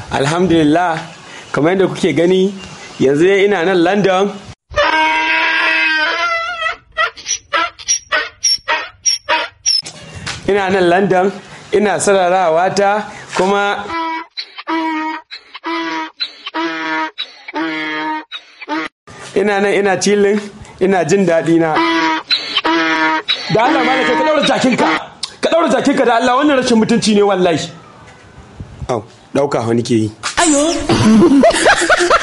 alhamdulillah kamar yadda kuke gani yanzu dai ina nan london ina nan london ina sararawa ta kuma ina nan ina cilin ina jin daɗi na da Allah ma ka daura jakinka ka daura jakinka da Allah wannan rashin mutunci ne wallahi au dauka wani ke yi Ayo.